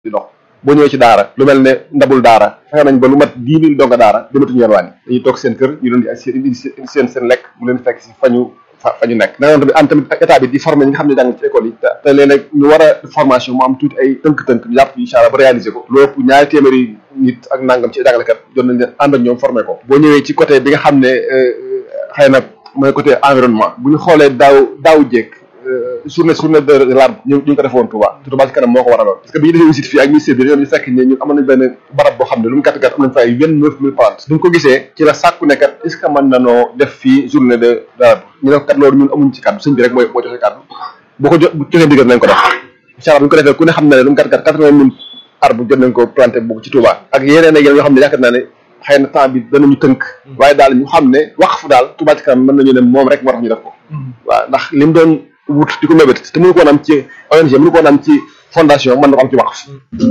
di dox boo ñëwee ci daara lu mel ne ndabul daara fexe nañ ba lu mat dix mille donga daara dematuñu yalwaan yi dañuy toog seen kër ñu leen di indi seen seen lekk mu leen fekk si fañu fa fa ñu nekk da nga tamit am tamit état bi di former ñi nga xam ne jàng ci école yi te te léeg-léeg ñu war a formation mu am tuuti ay tënk-tënk ñu jàpp incha allah ba réaliser ko lu ëpp ñaari téeméeri nit ak nangam ci jàngalekat jot nañ leen ànd ak ñoom former ko boo ñëwee ci côté bi nga xam ne xëy na mooy côté environnement bu ñu xoolee daaw daaw jéeg journée journée de l'arbre ñu ñu ngi ko defoon Touba te Touba ci kanam moo ko waraloon parce que bi ñu defee visite fii ak ministère bi ñu fekk ne ñun amoon nañ benn barab boo xam ne lu mu gàtt gàtt am nañ fa ay vingt neuf mille plantes duñ ko gisee ci la sàkku ne kat est ce que mën nanoo def fii journée de l'arbre ñu ne ko kat loolu ñun amuñ ci kàddu sëñ bi rek mooy moo joxe kàddu boo ko jo bu joxee ndigal nañ ko def incha allah bu ñu ko defee ku ne xam na ne lu mu gàtt gàtt quatre vingt mille arbre jot nañ ko planté boobu ci Touba ak yeneen ak yeneen yoo xam ne yaakaar naa ne xëy na temps bi danañu tënk waaye daal ñu xam ne waqf daal Touba ci kanam mën nañu ne moom rek moo tax ñu def ko waaw ndax lim doon wut di ko mébét te mënu ko woon am ci ONG mënu ko woon am ci fondation mën na ko am ci waqf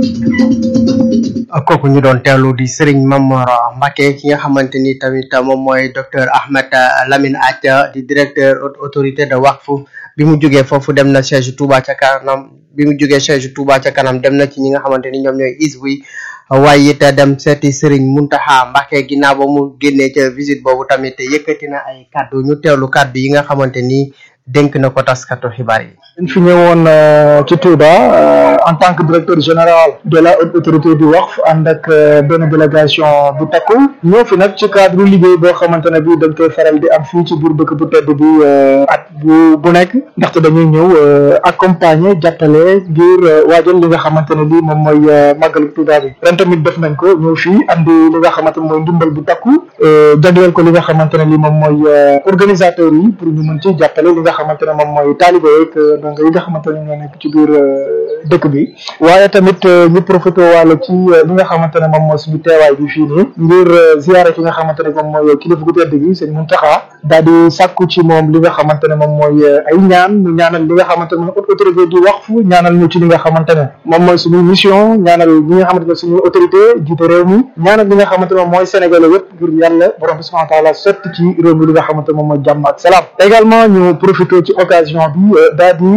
kooku ñu doon teewlu di Serigne Mamor Mbacke ki nga xamante ni tamit moom mooy docteur Ahmed Lamine Athia di directeur autorité de waqf bi mu jógee foofu dem na siège Touba ca kanam bi mu jógee siège Touba ca kanam dem na ci ñi nga xamante ni ñoom ñooy isbu yi waaye it dem seeti Serigne Mountakha Mbacke ginnaaw ba mu génnee ca visite boobu tamit yëkkati na ay kàddu ñu teewlu kàddu yi nga xamante ni dénk na ko taskatu xibaar yi. ñu fi ñëwoon ci Touba en tant que directeur général de la haute autorité du waqf ànd ak benn délégation bu takku ñoo fi nag ci cadre liggéey boo xamante ne bii dañ koy faral di am fii ci biir dëkk bu tedd bi at bu bu nekk ndaxte dañuy ñëw accompagner jàppale ngir waajal li nga xamante ne lii moom mooy màggalu Touba bi ren tamit def nañ ko ñëw fii andi li nga xamante ne mooy ndimbal bu takku jagleel ko li nga xamante ne lii moom mooy organisateurs yi pour ñu mën ci jàppale li nga xamante ne moom mooy taalibe yeeg donc yi nga xamante ne ñoo nekk ci biir dëkk bi waaye tamit ñu profité wàlla ci li nga xamante ne moom mooy suñu teewaay bi fii nii ngir ziyaare ki nga xamante ne moom mooy kilifa gu tedd gi sëñ Muntaxa daal di sàkku ci moom li nga xamante ne moom mooy ay ñaan ñu ñaanal li nga xamante ne moom autorité di waqf ñaanal ñu ci li nga xamante ne moom mooy suñu mission ñaanal ñi nga xamante ne suñu autorité jiite réew mi ñaanal li nga xamante ne moom mooy sénégalais yëpp ngir yàlla borom bi subhanahu wa taala sotti ci réew mi li nga xamante ne moom mooy jàmm ak salaam également ñu profité ci occasion bi daal di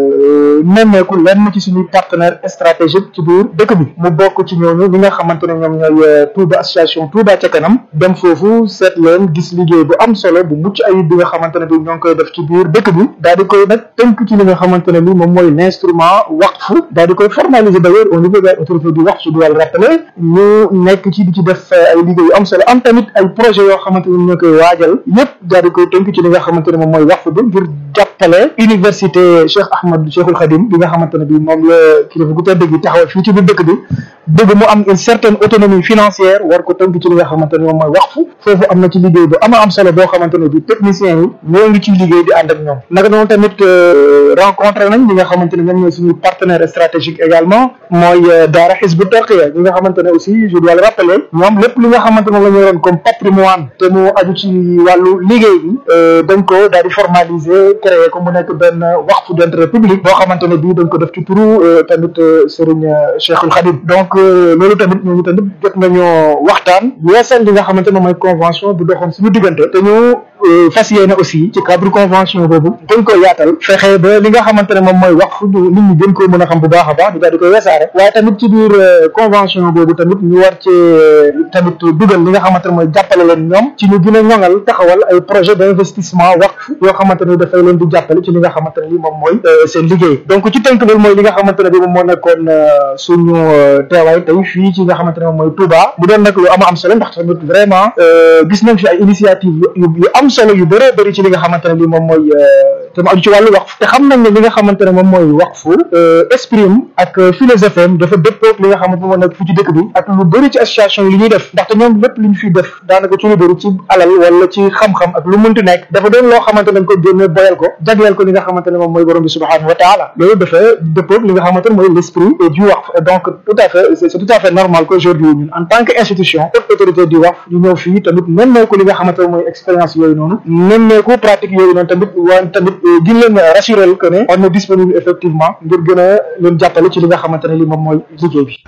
nemmeeku lenn ci suñuy partenaire stratégique ci biir dëkk bi mu bokk ci ñooñu ñi nga xamante ne ñoom ñooy Touba association Touba ca kanam dem foofu seet leen gis liggéey bu am solo bu mucc ayib bi nga xamante ne bi ñoo ngi koy def ci biir dëkk bi daal di koy nag tënk ci li nga xamante ne bi moom mooy l'instrument waqf daal di koy formaliser d'ailleurs au niveau des autorités du waqf su doit le rappeler ñu nekk ci di ci def ay liggéey yu am solo am tamit ay projet yoo xamante ne ñoo koy waajal yépp daal di koy tënk ci li nga xamante ne moom mooy waqf bi ngir jàppale université Cheikh Ahmad Cheikhul Khadim bi nga xamante ne bi moom la kilifa gu tedd gi taxawal fii ci biir dëkk bi bëgg mu am une certaine autonomie financière war ko tënk ci li nga xamante ne moom mooy waqf foofu am na ci liggéey bu ama am solo boo xamante ne bi techniciens yi ñoo ngi ci liggéey di ànd ak ñoom naka noonu tamit rencontré nañ ñi nga xamante ne ñoom ñooy suñu partenaire stratégique également mooy daara Hizbut Tarqiyyah ñi nga xamante ne aussi je dois le rappeler ñoom lépp li nga xamante ne la ñu yoroon comme patrimoine te mu aju ci wàllu liggéey bi dañ ko daal di formaliser créer ko mu nekk benn waqf d'intérêt public boo xamante ne bii dañ ko def ci turu tamit Serigne Cheikhul Khadim donc loolu tamit ñooñu tamit jot nañoo waxtaan yeesal li nga xamante ne mooy convention bu doxoon suñu diggante te ñu fas yéene aussi ci cadre convention boobu dañ ko yaatal fexe ba li nga xamante ne moom mooy waqf ñu nit ñi gën koo mën a xam bu baax a baax ñu daal di koy wesaare waaye tamit ci biir convention boobu tamit ñu war ci tamit dugal li nga xamante ne mooy jàppale leen ñoom ci ñu gën a ñoŋal taxawal ay projet d'investissement waqf yoo xamante ne dafay leen di jàppale ci li nga xamante ne li moom mooy seen liggéey donc ci tënk loolu mooy li nga xamante ne bi moom moo nekkoon suñu teewaay tey fii ci nga xamante ne moom mooy Touba bu doon nag lu ama am solo ndax tamit vraiment gis nañ fi ay initiative yu yu am solo yu bëree bëri ci li nga xamante ne li moom mooy te mu aju ci wàllu waqf te xam nañ ne li nga xamante ne moom mooy waqfu exprime ak philosophie am dafa dëppoog li nga xamante ne moo nekk fii ci dëkk bi ak lu bëri ci association yi li ñuy def ndaxte ñoom lépp li ñu fiy def daanaka ci lu bëri ci alal wala ci xam-xam ak lu mënti nekk dafa doon loo xamante ne dañ ko génne boyal ko jagleel ko li nga xamante ne moom mooy borom bi subhanahu wa taala loolu dafa dëppoog li nga xamante ne mooy l'esprit du waqf donc tout à fait c'est tout à fait normal qu'aujourd'hui ñun en tant que institution haute autorité du waqf ñu ñëw fii tamit nemmeeku li nga xamante ne mooy expérience yooyu noonu nemmeeku pratique yooyu noonu tamit waan tamit gin leen rassurer que ne on est disponible effectivement ngir gën a leen jàppale ci li nga xamante ne li moom mooy liggéey bi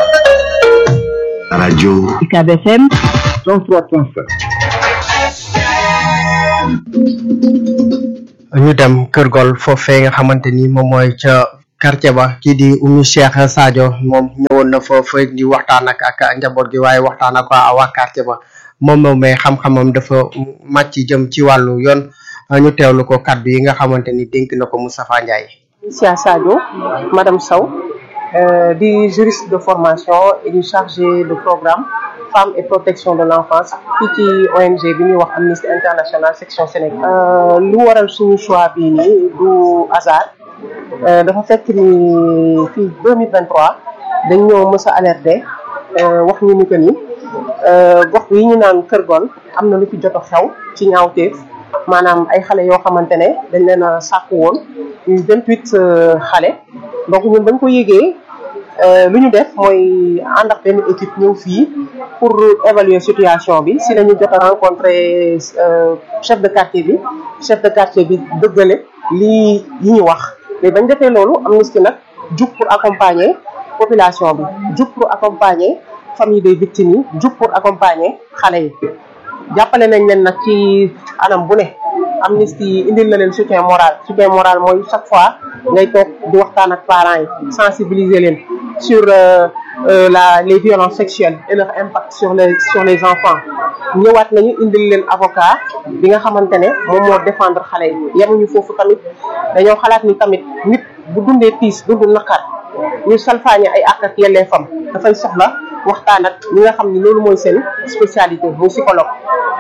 rajo UCAB FM 103.7 ñu dem Kër Gol foofee nga xamante ni moom mooy ca quartier ba kii di Oumy Cheikh Sadio moom ñëwoon na fa fa di waxtaan ak ak njaboot gi waaye waxtaan ak waa waa quartier ba moom moom mais xam-xamam dafa màcc jëm ci wàllu yoon ñu teewlu ko kaddu yi nga xamante ni dénk na ko Moustapha Ndiaye. Sia Sadio madame Sow euh, di juriste de formation et du chargé de programme femmes et protection de l'enfance fii ci ONG bi ñuy wax Amnesty International section Sénégal. Euh, lu waral suñu choix bii nii du hasard euh, dafa fekk ni fii 2023 dañ ñoo mës a alerté wax ñu ni que ni gox yi ñu naan Kër Gon am na lu fi jot a xew ci ñaawteef maanaam ay xale yoo xamante ne dañ leen a sàkku woon ñu vingt huit xale donc ñun bañ ko yégee lu ñu def mooy ànd ak benn équipe ñëw fii pour évaluer situation bi si lañu jot a rencontré chef de quartier bi chef de quartier bi dëggale lii yi ñu wax mais bañ defee loolu Amnesty nag jug pour accompagner population bi jug pour accompagner famille des victimes yi jug pour accompagner xale yi jàppale nañ leen nag ci anam bu ne Amnesty indil na leen soutien moral soutien moral mooy chaque fois ngay toog di waxtaan ak parents yi sensibiliser leen sur euh, euh, la les violences sexuelles et leur impact sur les sur les enfants ñëwaat nañu indil leen avocat bi nga xamante ne moom moo défendre xale yi yemuñu foofu tamit dañoo xalaat ni tamit nit bu dundee tiis dundu naqar ñu salfaañe ay àq ak yelleefam dafay soxla waxtaan ak ñi nga xam ni loolu mooy seen spécialité muy psychologue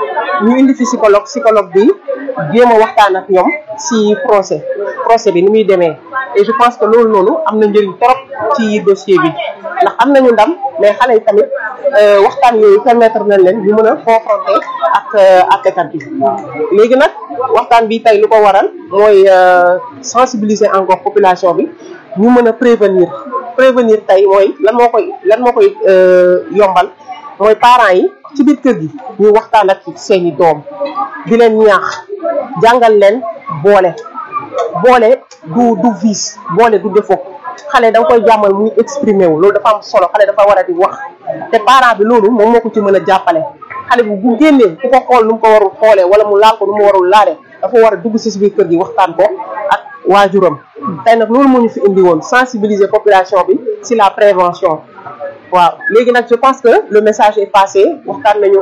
ñu indi fi psychologue psychologue bi jéem a waxtaan ak ñoom si procès procès bi ni muy demee et je pense que loolu noonu am na njëriñ trop ci dossier bi ndax am nañu ndam mais xale yi tamit waxtaan yooyu permettre nañ leen ñu mën a confronter ak ak état bi léegi nag waxtaan bi tey lu ko waral mooy sensibiliser encore population bi ñu mën a prévenir prévenir tey mooy lan moo koy lan moo koy yombal mooy parents yi ci biir kër gi ñu waxtaan ak seeni doom di leen ñaax jàngal leen boole boole du du vice boole du défaut xale da nga koy jàmmal muy exprimer wu loolu dafa am solo xale dafa war a di wax te parent bi loolu moom moo ko ci mën a jàppale xale bu bu génnee ku ko xool nu mu ko warul xoolee wala mu laal ko nu mu warul laale dafa war a dugg si biir kër gi waxtaan ko ak waajuram tey nag loolu moo ñu fi indi woon sensibiliser population bi si la prévention waaw léegi nag je pense que le message est passé waxtaan nañu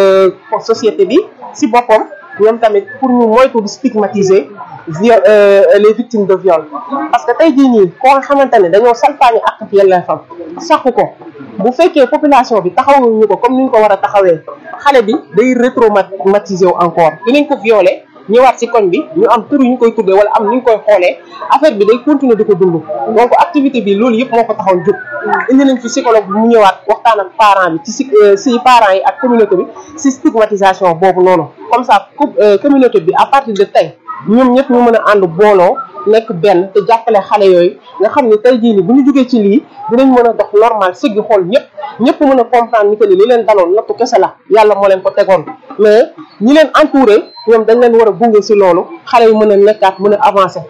ak société bi si boppam ñoom tamit pour ñu moytu di stigmatiser viol les victimes de viol parce que tey jii nii koo nga xamante ne dañoo salfaañi ak ak yelleefam saxu ko bu fekkee population bi taxawuñu ko comme ni ñu ko war a taxawee xale bi day retraumatiser wu encore dinañ ko violer ñëwaat ci koñ bi ñu am tur yu ñu koy tuddee wala am ni ñu koy xoolee affaire bi day continuer di ko dund donc activité bi loolu yëpp moo ko taxoon jóg indi nañ fi psychologue bi mu ñëwaat waxtaan ak parent bi ci si si parents yi ak communauté bi si stigmatisation boobu noonu comme ça communauté bi à partir de tey ñoom ñëpp ñu mën a ànd booloo nekk benn te jàppale xale yooyu nga xam ne tey jii ni bu ñu jógee ci lii dinañ mën a dox normal siggi xool ñëpp ñëpp mën a comprendre ni que ni li leen daloon nattu kese la yàlla moo leen ko tegoon mais ñi leen entouré ñoom dañ leen war a gunge si loolu xale yi mën a nekkaat mën a avancer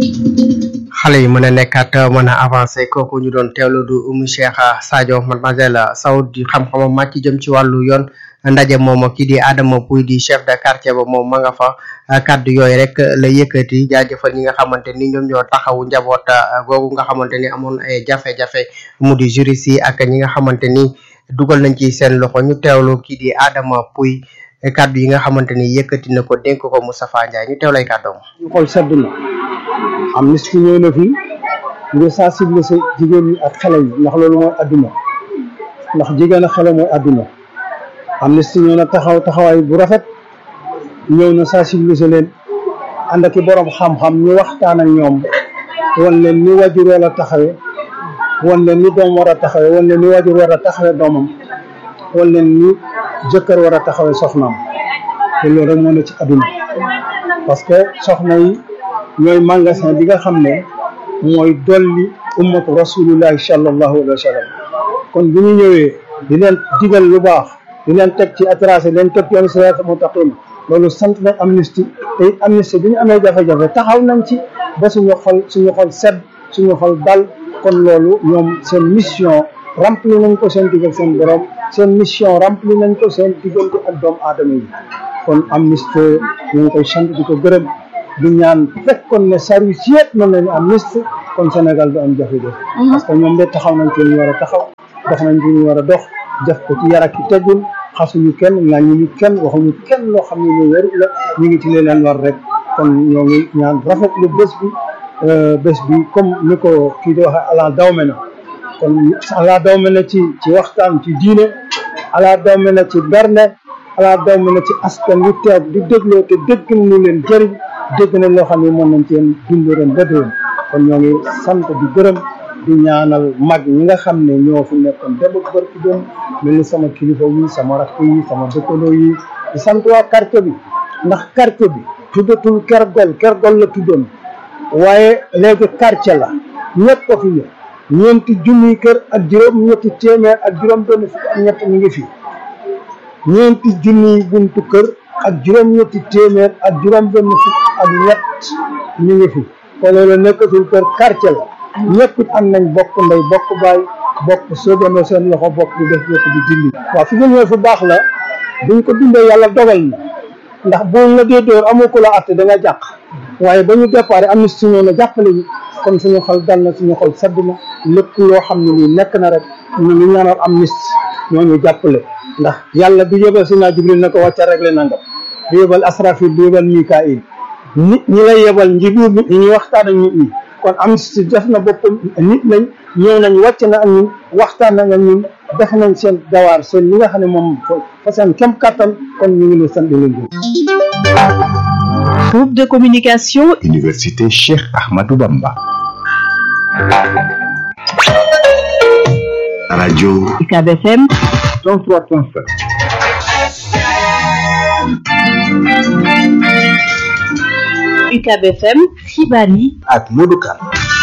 xale yi mën a nekkaat mën a avancé kooku ñu doon teewlu du Oumy Cheikh Sadio mademoiselle Sow di xam-xamam màcc jëm ci wàllu yoon ndaje moom kii di Adama Pouy di chef de quartier ba moom ma nga fa kaddu yooyu rek la yëkkati jaajëfal ñi nga xamante ni ñoom ñoo taxawu njaboot googu nga xamante ni amoon ay jafe-jafe mu di juriste yi ak ñi nga xamante ni dugal nañ ci seen loxo ñu teewlu kii di Adama Pouy kaddu yi nga xamante ni yëkkati na ko dénk ko Moustapha Ndiaye ñu teewlay kàddoom xol sedd na Amnesty ñëw na fi ngir sensibiliser jigéen ñi ak xale yi ndax loolu mooy adduna ndax jigéen ak xale mooy adduna Amnesty ñëw na taxaw taxawaay bu rafet ñëw na sensibiliser leen ànd ak i borom xam-xam ñu waxtaan ak ñoom wan leen ni wajur war a taxawe wan leen ni doom war a taxawe wan leen ni wajur war a taxawe doomam wan leen ni jëkkër war a taxawe soxnaam te loolu rek moo ne ci adduna parce que soxna yi ñooy magasin bi nga xam ne mooy dolli ummatu rasulillahi sallallahu alayhi wa sallam kon bu ñu ñëwee di leen digal lu baax di leen teg ci atracé leen teg ci yoonu siraat mustaqim loolu sant nañ Amnesty te it Amnesty bi ñu amee jafe-jafe taxaw nañ ci ba suñu xol suñu xol sedd suñu xol dal kon loolu ñoom seen mission rempli nañ ko seen digal seen borom seen mission rempli nañ ko seen diggante ak doomu aadama yi kon Amnesty ñu ngi koy sant di ko gërëm di ñaan fekkoon ne service yëpp mën nañu am liste kon Sénégal du am jafe-jafe parce que ñoom de taxaw nañ ci ñu war a taxaw dox nañ ci ñu war a dox def ko ci yar ak i teggin xasuñu kenn ŋàññuñu kenn waxuñu kenn loo xam ne lu wér la ñu ngi ci li leen war rek kon ñoo ngi ñaan rafetlu bés bi bés bi comme ni ko kii di waxee ala dawme na kon ala dawme na ci ci waxtaan ci diine ala dawme na ci berne ala dawme na ci askan wi teew di dégloo te dégg nañu leen jëriñ dégg nañ loo xam ne mën nañ ceen dund ren ba déwén kon ñoo ngi sant di gërëm di ñaanal mag ñi nga xam ne ñoo fi nekkoon dem ak barki dem mel ni sama kilifa yi sama rakk yi sama dëkkandoo yi di sant waa quartier bi ndax quartier bi tuddatul ker gol ker gol la tuddoon waaye léegi quartier la ñëpp ko fi ñëw ñeenti junniy kër ak juróom ñetti téeméer ak juróom benn fukk ak ñett ñu ngi fi ñeenti junniy buntu kër ak juróom ñetti téeméer ak juróom benn fukk ak ñett ñu ngi fi kon loolu nekkatul kër quartier la ñëpp it am nañ bokk ndey bokk baay bokk soobandoo seen loxo bokk di def bokk di dindi waaw fi nga ñëw fu baax la buñ ko dundee yàlla dogal na ndax boo la dee door amoo ko la atte da nga jàq waaye ba ñu déparé am na si ñoo na jàppale ñu kon suñu xol dal na suñu xol sedd na lépp loo xam ne nii nekk na rek ñu ngi ñaanal am nis ñoo ñu jàppale ndax yàlla du yebal si naa jibril na ko wàcca réglé nangam du yebal asrafil du yebal mikail nit ñi lay yebal njibu nit ñi waxtaan ak nit ñi kon am si def na boppam nit nañ ñëw nañ wàcc na ak ñun waxtaan nañ ak ñun def nañ seen dawaar seen li nga xam ne moom fa seen kem kattan kon ñu ngi leen sant di leen gërëm Groupe de communication Université Cheikh Ahmadou Bamba. Radio UCAB FM 103.5. UCAB FM xibaar yi ak Modou Kane.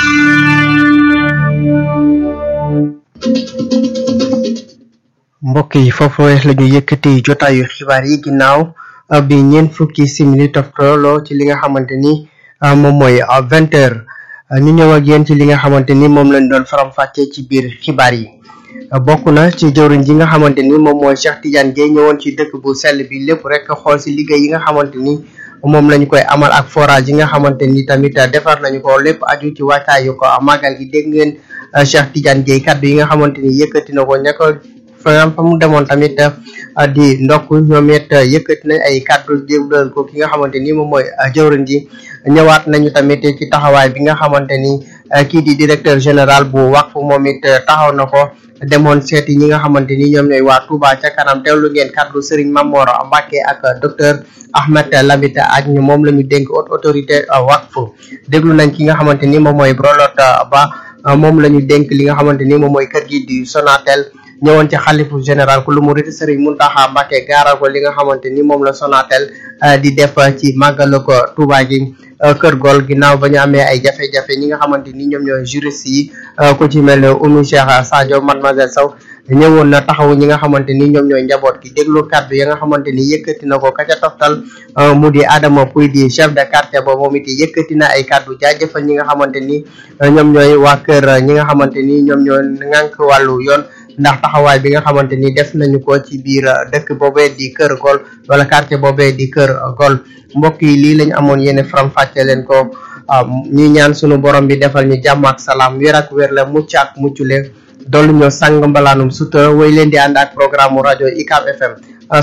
mbokk yi foofu la ñu yëkkati jotaayu xibaar yi ginnaaw bi ñeent fukki simili toftalo ci li nga xamante ni moom mooy vingt heures ñu ñëw ak yéen ci li nga xamante ni moom lañ doon faram-fàccee ci biir xibaar yi bokk na ci jëwriñ ji nga xamante ni moom mooy Cheikh Tidiane Dièye ñëwoon ci dëkk bu sell bi lépp rek xool si liggéey yi nga xamante ni moom lañ koy amal ak forage yi nga xamante ni tamit defar nañu ko lépp aju ci wàccaayu ko màggal gi dégg ngeen Cheikh Tidiane Dièye kaddu yi nga xamante ni yëkkati na ko ña ko fa fa mu demoon tamit di ndokk ñoom it yëkkati nañ ay kàddu jébbal ko ki nga xamante ni moom mooy jëwriñ ji ñëwaat nañu tamit ci taxawaay bi nga xamante ni kii di directeur général bu waqf moom it taxaw na ko demoon seeti ñi nga xamante ni ñoom ñooy waa Touba ca kanam teewlu ngeen kàddu Serigne Mamor Mbacke ak docteur Ahmed Lamita ak ñu moom la ñu dénk haute autorité waqf déglu nañ ki nga xamante ni moom mooy Brolot Ba moom la ñu dénk li nga xamante ni moom mooy kër gi di Sonatel ñëwoon ci xalifu général ku lu mu riti Serigne Mountakha Mbacké gaaral ko li nga xamante ni moom la Sonatel di def ci màggalu ko Touba gi kër gol ginnaaw ba ñu amee ay jafe-jafe ñi nga xamante ni ñoom ñooy juriste yi ku ci mel ne Oumy Cheikh Sadio mademoiselle Sow ñëwoon na taxawu ñi nga xamante ni ñoom ñooy njaboot gi déglu kàddu ya nga xamante ni yëkkati na ko ka ca toftal mu di Adama Pouy di chef de quartier ba moom it yëkkati na ay kàddu jaajëfal ñi nga xamante ni ñoom ñooy waa kër ñi nga xamante ni ñoom ñoo ŋànk wàllu yoon ndax taxawaay bi nga xamante ni def nañu ko ci biir dëkk boobee di kër gol wala quartier boobee di kër gol mbokk yi lii lañu amoon yéene faram fàcce leen ko ñuy ñaan sunu borom bi defal ñu jàmm ak salaam wér ak wér la mucc ak muccule dollu ñoo sang mbalaanum sutura way leen di ànd ak programme rajo ICAP FM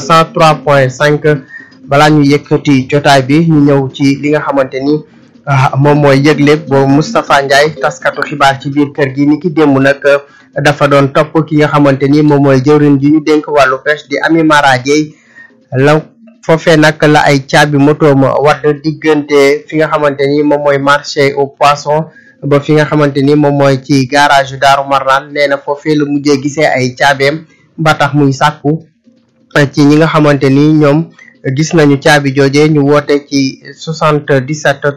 103.5 balaa ñu yëkkati jotaay bi ñu ñëw ci li nga xamante ni moom mooy yëgle boobu Moustapha Ndiaye taskatu xibaar ci biir kër gi ni ki démb nag dafa doon topp ki nga xamante ni moom mooy jëwriñ ji ñu dénk wàllu pêche di Ami Mara Dieye la foofee nag la ay caabi motoom wadd diggante fi nga xamante ni moom mooy marché au poisson ba fi nga xamante ni moom mooy ci garage yu Daaru Marnaan nee na foofee la mujjee gisee ay caabeem ba tax muy sàkku ci ñi nga xamante ni ñoom gis nañu caabi jooje ñu woote ci 77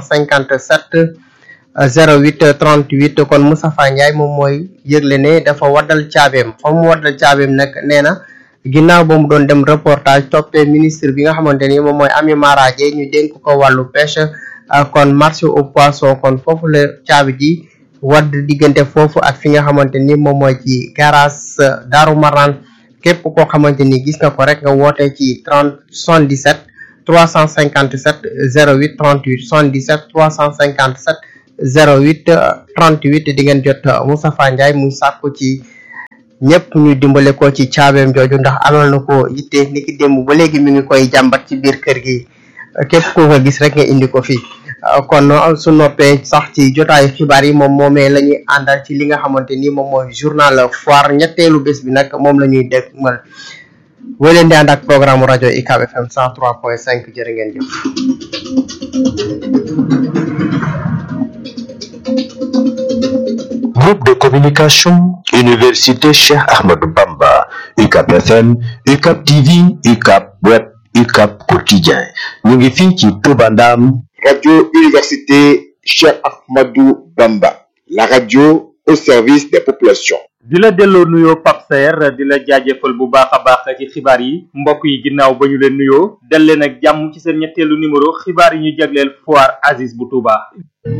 357 08 38 kon Moustapha Ndiaye moom mooy yëgle ne dafa waddal caabeem fa mu waddal caabeem nag nee na ginnaaw ba mu doon dem reportage toppee ministre bi nga xamante ni moom mooy Ami Mara Dieye ñu dénk ko wàllu pêche kon marché au poisson kon foofu la caabi ji wadd diggante foofu ak fi nga xamante ni moom mooy ci garage Daaru Marnaan képp koo xamante ni gis nga ko rek nga woote ci 30 77 357 08 38 77 357 08 38 di ngeen jot Moustapha Ndiaye muy sàkku ci ñëpp ñu dimbale ko ci caabeem jooju ndax amal na ko yitte ni ki démb ba léegi mi ngi koy jàmbat ci biir kër gi képp ku ko gis rek nga indi ko fi kon su noppee sax ci jotaayu xibaar yi moom moomee la ñuy àndal ci li nga xamante ni moom mooy journal foire ñetteelu bés bi nag moom la ñuy dégmal boo leen di ànd ak programme rajo UCAB FM 103.5 jërë ngeen jëf. Groupe de communication Université Cheikh Ahmadou Bamba UCAB FM UCAB TV UCAB Web UCAB Quotidien ñu ngi fii ci Touba Ndam Radio Université Cheikh Ahmadou Bamba la radio au service des populations di la delloo nuyoo Pape Saer di la jaajëfal bu baax a baax ci xibaar yi mbokk yi ginnaaw ba ñu leen nuyoo dal leen ak jàmm ci seen ñetteelu numéro xibaar yi ñu jagleel foire Aziz bu Touba.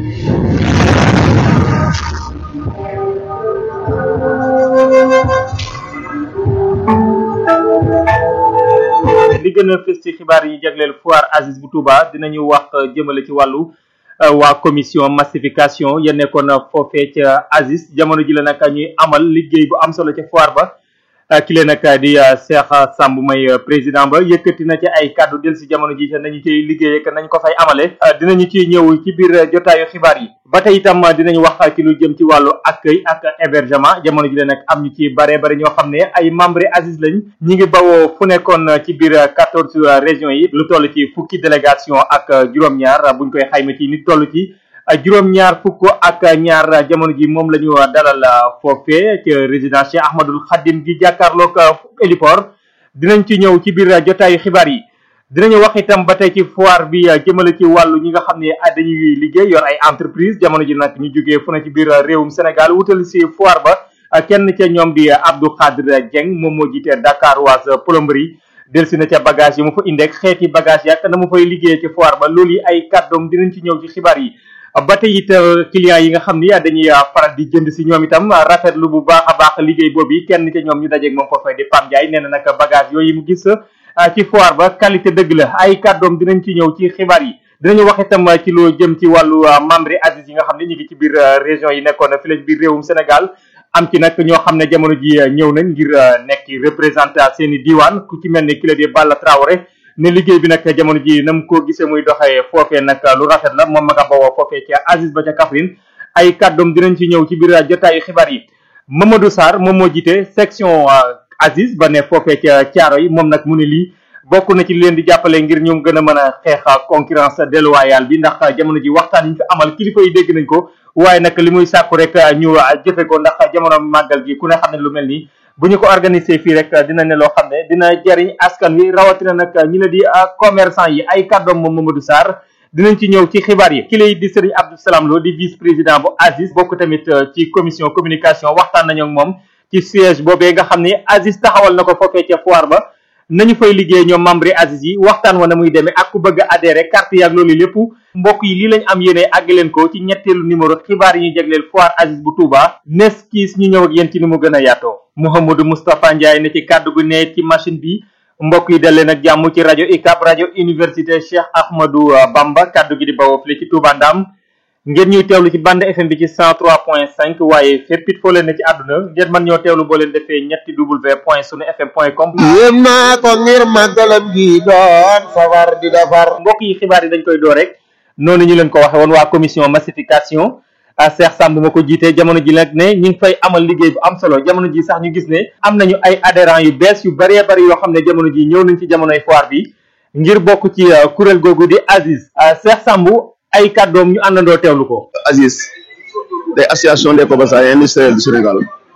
li gën a fës ci xibaar yi jagleel foire Aziz bu Touba dinañu wax jëmale ci wàllu waa commission massification ya nekkoon foofee ca Aziz jamono ji la nag ñuy amal liggéey bu am solo ca foire ba ki leen nag di Cheikh Samb may président ba yëkkati na ci ay kàddu del si jamono ji nañu ciy liggéey ak nañ ko fay amale dinañu ci ñëw ci biir jotaayu xibaar yi ba tey itam dinañu wax ci lu jëm ci wàllu accueil ak hébergement jamono ji la nag am ñu ci bare bare ñoo xam ne ay membre Aziz lañ ñi ngi bawoo fu nekkoon ci biir quatorze régions yi lu toll ci fukki délégation ak juróom-ñaar buñ koy xayma ci nit toll ci juróom-ñaar fukk ak ñaar jamono ji moom la ñu dalal foofee ci résidence Cheikh Ahmadul Khadim gi jàkkaarloog héliport dinañ ci ñëw ci biir jotaayu xibaar yi dinañu wax itam ba tey ci foire bi jëmale ci wàllu ñi nga xam ne dañuy liggéey yor ay entreprise jamono ji nag ñu jógee fu ne ci biir réewum Sénégal wutal si foire ba kenn ca ñoom di Abdou Khadir Dieng moom moo jiite Dakar Oise plomberie delsi na ca bagage yi mu fa indeek xeeti bagage yi ak na mu fay liggéey ci foire ba loolu yi ay kàddoom dinañ ci ñëw ci xibaar yi ba tey it clients yi nga xam ni dañuy faral di jënd si ñoom itam rafetlu bu baax a baax liggéey boobu yi kenn ca ñoom ñu dajeeg moom foofee di Pam Ndiaye nee na nag bagage yooyu mu gis ci foire ba qualité dëgg la ay kàddoom dinañ ci ñëw ci xibaar yi dinañu wax itam ci loo jëm ci wàllu membre Aziz yi nga xam ne ñu ngi ci biir région yi nekkoon fi la ci biir réewum Sénégal am ci nag ñoo xam ne jamono ji ñëw nañ ngir nekk représenté seen i diiwaan ku ci mel ni ki la di Balla Traoré ne liggéey bi nag jamono ji na mu ko gisee muy doxee foofee nag lu rafet la moom ma nga bawoo foofee ca Aziz ba ca Kaffrine ay kàddoom dinañ ci ñëw ci biir jotaayu xibaar yi Mamadou Sarr moom moo jiite section Aziz ba ne foofee ca Thiaro yi moom nag mu ne lii bokk na ci leen di jàppale ngir ñu gën a mën a xeex concurrence déloyale bi ndax jamono ji waxtaan yi ñu fi amal kilifa yi dégg nañ ko waaye nag li muy sàkku rek ñu jëfe ko ndax jamono màggal gi ku ne xam ne lu mel nii bu ñu ko organiser fii rek dina ne loo xam ne dina jariñ askan wi rawatina nag ñi la di commerçant yi ay kàddoom moom Mamadou Sarr dinañ ci ñëw ci xibaar yi ki lay di Serigne Abdou Salam Lo di vice président bu Aziz bokk tamit ci commission communication waxtaan nañu ak moom ci siège boobee nga xam ne Aziz taxawal na ko foofee ca foire ba nañu fay liggéey ñoom membre Aziz yi waxtaan wa na muy demee ak ku bëgg a adhéré carte yaag loolu lépp mbokk yi lii lañ am yéene àgg leen ko ci ñetteelu numéro xibaar yi ñu jagleel foire Aziz bu Touba nes kiis ñu ñëw ak yéen ci ni mu gën a yaatoo Mouhamadou Moustapha Ndiaye ne ci kàddu gu ne ci machine bi mbokk yi dal leen ak jàmm ci rajo UCAB rajo université Cheikh Ahmadou Bamba kàddu gi di bawoo fii ci Touba Ndam ngeen ñuy teewlu ci bande FM bi ci 103.5 waaye fépp it foo leen ne ci àdduna ngeen mën ñoo teewlu boo leen defee ñetti w point sunu fm point com yéem naa ko ngir màggalam gi doon safar di defar mbokk yi xibaar yi dañ koy door rek noonu ñu leen ko waxe woon waa commission massification a Cheikh Samb ma ko jiitee jamono ji nag ne ñi ngi fay amal liggéey bu am solo jamono ji sax ñu gis ne am nañu ay adhérents yu bees yu bëree bëri yoo xam ne jamono ji ñëw nañ ci jamonoy foire bi ngir bokk ci kuréel googu di Aziz Cheikh Samb ay kàddoom ñu àndandoo teewlu ko Aziz day association des commerçants et industriels du Sénégal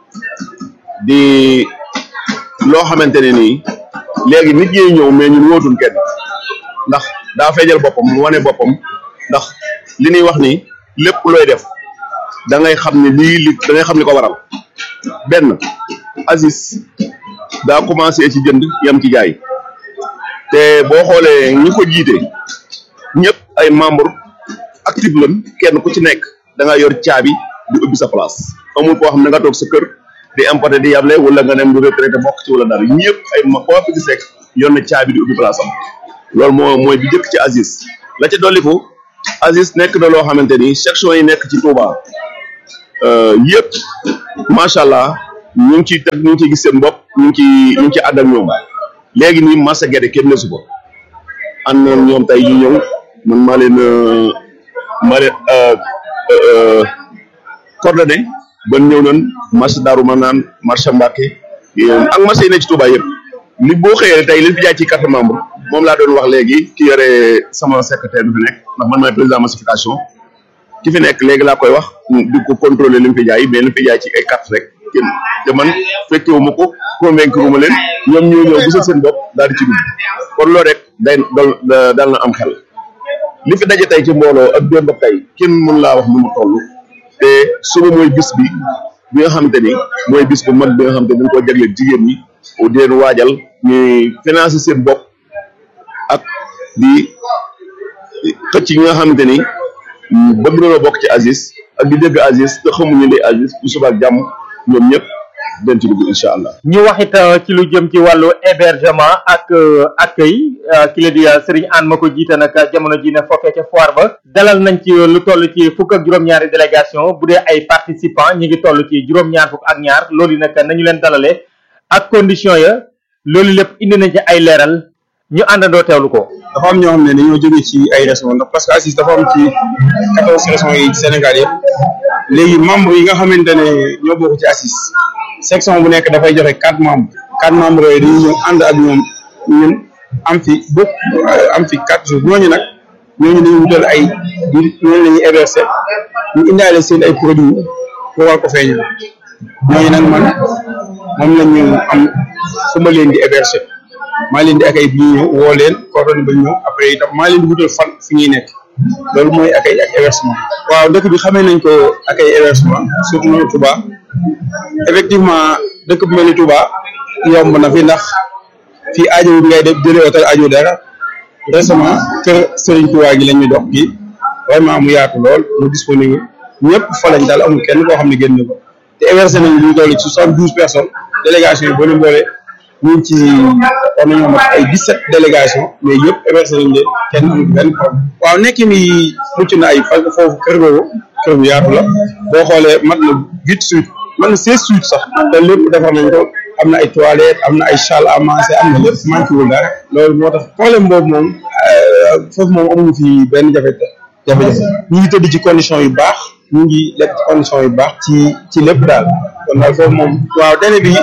di loo xamante ne nii léegi nit ñi ñëw mais ñun wóotul kenn ndax daa feeñal boppam mu wane boppam ndax li ñuy wax ni lépp looy def da ngay xam ne lii li da ngay xam li ko waral benn Aziz daa commencé ci jënd yam ci jaay te boo xoolee ñi ko jiite ñëpp ay membre active lan kenn ku ci nekk da nga yor caabi di ubbi sa place amul koo xam ne nga toog sa kër di importer di yable wala nga dem du retraité bokk ci wala dara ñëpp ay ma koo fi gis rek yor na caabi di ubbi place am loolu moo mooy bi njëkk ci Aziz la ca dolliku Aziz nekk na loo xamante ni section yi nekk ci Touba yëpp macha allah ñu ngi ciy teg ñu ngi ciy gis seen bopp ñu ngi ciy ñu ngi ciy ànd ak ñoom léegi nii Massa Guédé kenn nesu ko ànd na ñoom tey ñu ñëw man maa leen maa leen coordonné ba ñëw nañ marché Darou Manane marché Mbacké ak marché yi nekk ci Touba yëpp li boo xëyee tey li fi jaay ci carte membre moom laa doon wax léegi ki yore sama secrétaire bi fi nekk ndax man maay président massification ki fi nekk léegi laa koy wax di ko contrôler li mu fi jaay mais li mu fi jaay ci ay carte rek kenn te man fekkewu ma ko convaincre ma leen ñoom ñoo ñëw gisal seen bopp daal di ci dugg kon loolu rek day dal dal na am xel li fi daje tey ci mbooloo ak démb ak tey kenn mën laa wax nu mu toll te suba mooy bis bi bi nga xamante ni mooy bis bu mag bi nga xamante ni dañ koo jagleel jigéen ñi di leen waajal ñuy financer seen bopp ak di xëcc yi nga xamante ni bëgg na bokk ci Aziz ak di dégg Aziz te xamuñu li Aziz bu suba ak jàmm ñoom ñëpp den ci dugg incha allah. ñu wax it ci lu jëm ci wàllu hébergement ak accueil ki la di Serigne Anne ma ko jiite nag jamono ji ne foofee ca foire ba dalal nañ ci lu toll ci fukk ak juróom-ñaari délégation bu dee ay participants ñi ngi toll ci juróom-ñaar fukk ak ñaar loolu nag nañu leen dalalee ak condition ya loolu lépp indi nañ ci ay leeral ñu àndandoo teewlu ko. dafa am ñoo xam ne dañoo jóge ci ay régions ndax parce que Aziz dafa am ci quatorze régions yi Sénégal yëpp léegi membres yi nga xamante ne ñoo bokk ci Aziz section bu nekk dafay joxe quatre membres quatre membres yooyu dañuy ñëw ànd ak ñoom ñun am fi bokk am fi quatre jours ñooñu nag ñooñu dañuy wutal ay ñooñu la ñuy héberger ñu indaale seen ay produits pour war ko feeñal ñooñu nag man moom la ñu am fu ma leen di héberger maa leen di accueil bi ñu ñëw woo leen coordonné ba ñu ñëw après itam maa leen di wutal fan fi ñuy nekk loolu mooy accueil ak hébergement waaw dëkk bi xamee nañ ko accueil hébergement surtout ñu Touba effectivement dëkk bu mel ni Touba yomb na fi ndax fii aajowul ngay def jëlee hôtel aajo dara récemment kër Serigne Touba gi lañ ñu dox gi vraiment mu yaatu lool mu disponible ñëpp fa lañ daal amul kenn koo xam ne génn ko te hébergé nañ lu toll ci soixante douze personnes délégation yi boo leen boole ñu ngi ci war nañoo mat ay dix sept délégation mais yëpp hébergé nañ leen kenn amul benn problème waaw nekki mi mucc na ay fa foofu kër googu kër bu yaatu la boo xoolee mat na huit suites man na seize suites sax te lépp defar nañ ko am na ay toilettes am na ay salle à manger am na lépp manqué wul dara loolu moo tax problème boobu moom foofu moom amuñu fi benn jafe-jafe jafe-jafe ñu ngi tëdd ci condition yu baax ñu ngi lekk ci condition yu baax ci ci lépp daal kon daal foofu moom waaw délai bi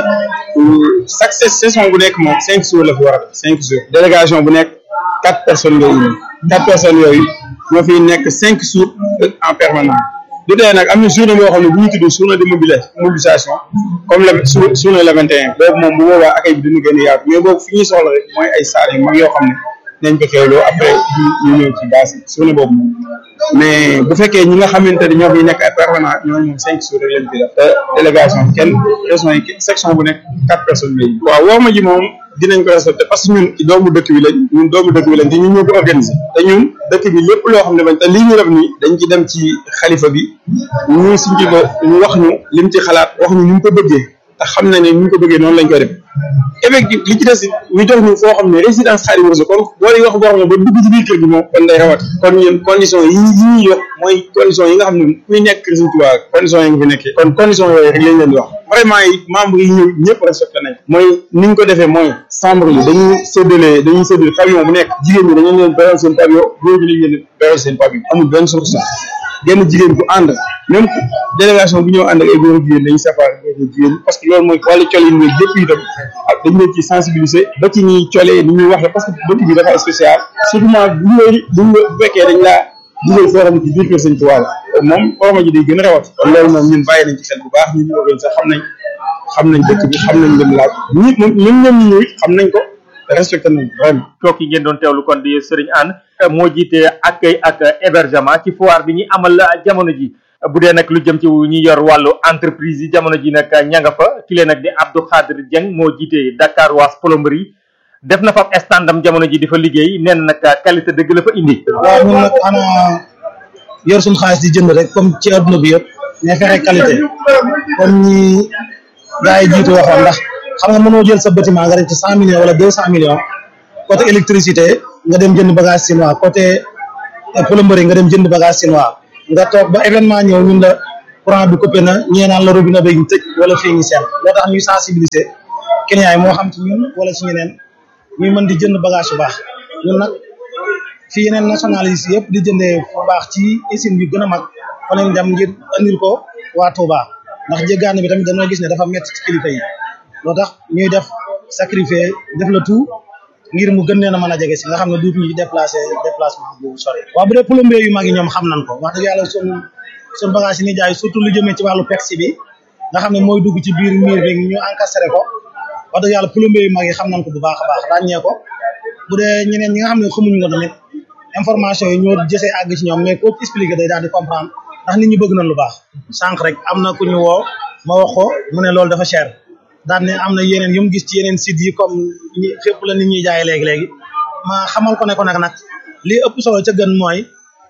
chaque saison bu nekk moom cinq jours la fi war a def cinq jours délégation bu nekk quatre personnes ngay indi quatre personnes yooyu ñoo fiy nekk cinq jours en permanence du tee nag am na journée boo xam ne bu ñu tudd journée de mobilisation comme la journée le 21 boobu moom bu boobaa accueil bi dina gën a yaatu mais boobu fi ñuy soxla rek mooy ay salle yu mag yoo xam ne nañ ko xewloo après ñu ñëw ci base yi journée boobu moom mais bu fekkee ñi nga xamante ne ñoo fiy nekk ay permanent ñooñu moom cinq jours rek lañ fi def te délégation kenn région yi section bu nekk quatre personnes lay waaw woo ma ji moom dinañ ko respecté parce que ñun doomu dëkk bi lañ ñun doomu dëkk bi lañ te ñun ñoo ko organisé te ñun dëkk bi lépp loo xam ne bañ te lii ñu def nii dañ ci dem ci xalifa bi ñu suñ ci ko ñu wax ñu lim ci xalaat wax ñu ñu mu ko bëggee te xam na ne ñu ko bëggee noonu lañ koy def effectivement li ci des ñu jox ñu foo xam ne résidence Xaadimu Rasuul kon boo di wax boo xam ne ba dugg ci biir kër gi moom kon day rawat kon ñun condition yi yi ñuy wax mooy condition yi nga xam ne kuy nekk kër Sëriñ Tuubaa condition yi nga fi nekkee kon condition yooyu rek lañ leen di wax vraiment yi membre yi ñëw ñëpp respecté nañ mooy ni ñu ko defee mooy chambre yi dañuy séddale dañuy séddale pavillon bu nekk jigéen ñi dañu leen beral seen pavillon góor ñi lañ leen beral seen pavillon amul benn solution genn jigéen bu ànd même délégation bu ñëw ànd ak ay góor jigéen dañuy séparé góor jigéen parce que loolu mooy wàllu col yi ñuy yëpp itam ak dañ leen ci sensibiliser ba ci ñuy colee ni ñuy waxee parce que dëkk bi dafa spécial surtout bu ñëwee bu bu fekkee dañ laa dugal foo xam ne ci biir kër Sëñ Tuubaa la moom orma ji day gën a rawat kon loolu moom ñun bàyyi nañ ci xel bu baax ñun ñu ko sax xam nañ xam nañ dëkk bi xam nañ lim laaj ñi moom ñun ñoom ñu ñëw it xam nañ ko respecté nañ vraiment kooku ngeen doon teewlu kon di Serigne Anne moo jiite accueil ak hébergement ci foire bi ñuy amal jamono ji bu dee nag lu jëm ci ñi yor wàllu entreprise yi jamono ji nag ña nga fa ki leen nag di Abdou Khadir Dieng moo jiite Dakar Waas plomberie def na fa ab standam jamono ji di fa liggéey nee na nag qualité dëgg la fa indi. waaw ñun nag xanaa yor suñu xaalis di jënd rek comme ci adduna bi yëpp mais fexe qualité comme ñi gars yi jiitu waxoon ndax xam nga mënoo jël sa bâtiment nga def ci cent millions wala deux cent millions côté électricité nga dem jënd bagage chinois côté plomberie nga dem jënd bagage chinois nga toog ba événement ñëw ñun la courant bi coupé na ñee naan la robinet bi ñu tëj wala fii ñu seen loo tax ñuy sensibiliser clients yi moo xam ci ñun wala ci ñeneen ñuy mën di jënd bagage bu baax ñun nag fi yeneen nationalistes yëpp di jëndee fu baax ci usine yu gën a mag fa lañ dem ngir andil ko waa Touba ndax jéggaane bi tamit dañoo gis ne dafa métti ci kilifa yi loo tax ñuy def sacrifier def la tout ngir mu gën leen a mën a jege si nga xam ne duut ñu déplacé déplacement bu sori waaw bu dee plombier yu mag yi ñoom xam nañ ko wax dëgg yàlla sun sun bagage yi ni jaay surtout lu jëmee ci wàllu pexe bi nga xam ne mooy dugg ci biir miir bi ñu encastré ko wax dëgg yàlla plombier yu mag yi xam nañ ko bu baax a baax ràññee ko bu dee ñeneen ñi nga xam ne xamuñu ko tamit information yi ñoo jësee àgg ci ñoom mais koo expliqué day daal di comprendre ndax nit ñi bëgg nañ lu baax sànq rek am na ku ñu woo ma wax ko mu ne loolu dafa cher daan ne am na yeneen yu mu gis ci yeneen site yi comme ñi fépp la nit ñuy jaay léegi-léegi ma xamal ko ne ko nag nag lii ëpp solo ca gën mooy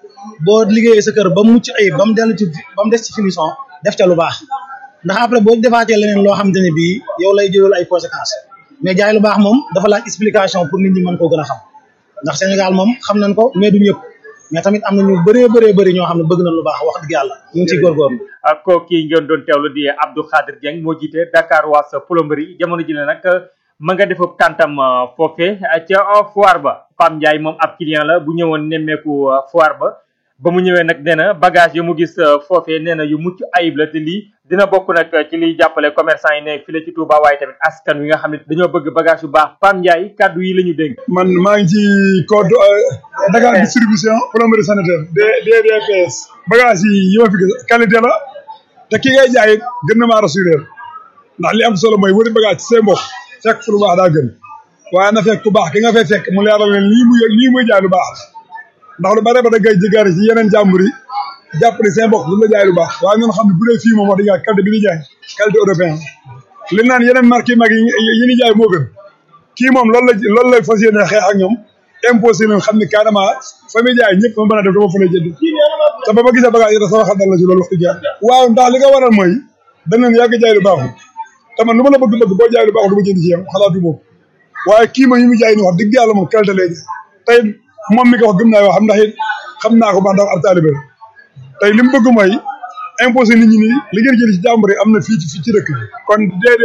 boo liggéeyee sa kër ba mucc ayib ba mu dellu ci ba mu des ci finition def ca lu baax ndax après boo defaatee leneen loo xamante ne bii yow lay jëlal ay conséquences mais jaay lu baax moom dafa laaj explication pour nit ñi mën koo gën a xam ndax Sénégal moom xam nañ ko mais du ñëpp mais tamit am na ñu bëree bëree bëri ñoo xam ne bëgg nañ lu baax wax dëgg yàlla ñu ngi ciy góorgóorlu ak kooku ngeen doon teewlu di Abdou Khadir Dieng moo jiite Dakar Waas plomberie jamono ji ne nag ma nga def tàntam foofe ca foire ba Pam Ndiaye moom ab client la bu ñëwoon nemmeeku foire ba ba mu ñëwee nag nee na bagage yu mu gis foofee nee na yu mucc ayib la te lii dina bokk nag ci liy jàppale commerçant yi ne fii ci Touba waaye tamit askan wi nga xam ne dañoo bëgg bagage yu baax Pam Ndiaye kàddu yi la ñu dénk. man maa ngi ci code Dakar distribution plomberie sanitaire DDPS bagage yi yi ma fi gis qualité la te ki ngay jaay gën na maa rassuré ndax li am solo mooy wëri bagage ci seen mbokk fekk fu lu baax daa gën waaye na fekk ku baax ki nga fay fekk mu leeral leen lii muy lii muy jaay lu baax ndax lu bare ba da ngay jëgaari ci yeneen jàmbur yi jàpp ne seen mbokk lu la jaay lu baax waaye ñun xam ne bu dee fii moom wax dëgg yàlla qualité bi ni jaay qualité européen li naan yeneen marque yi mag yi yi ni jaay moo gën kii moom loolu la loolu lay fas yéene xeex ak ñoom imposé leen xam ne carrément fa muy jaay ñëpp ma mën a def dama fa lay jënd te ba ma gisee bagage yi sama xel dal la ci loolu wax dëgg yàlla waaw ndax li nga waral mooy dañ leen yàgg jaay lu baaxul te man lu ma la bëgg bëgg boo jaay lu baaxul du ma jënd ci yow xalaatu moom waaye kii ma yi mu jaay ni wax dëgg yàlla moom qualité lay jaay tey moom mi ko wax gëm naa yoo xam ndax it xam naa ko ba ndax ab taalibe la tey li mu bëgg mooy imposé nit ñi nii li ngeen jël ci jàmbur yi am na fii ci fii ci dëkk bi kon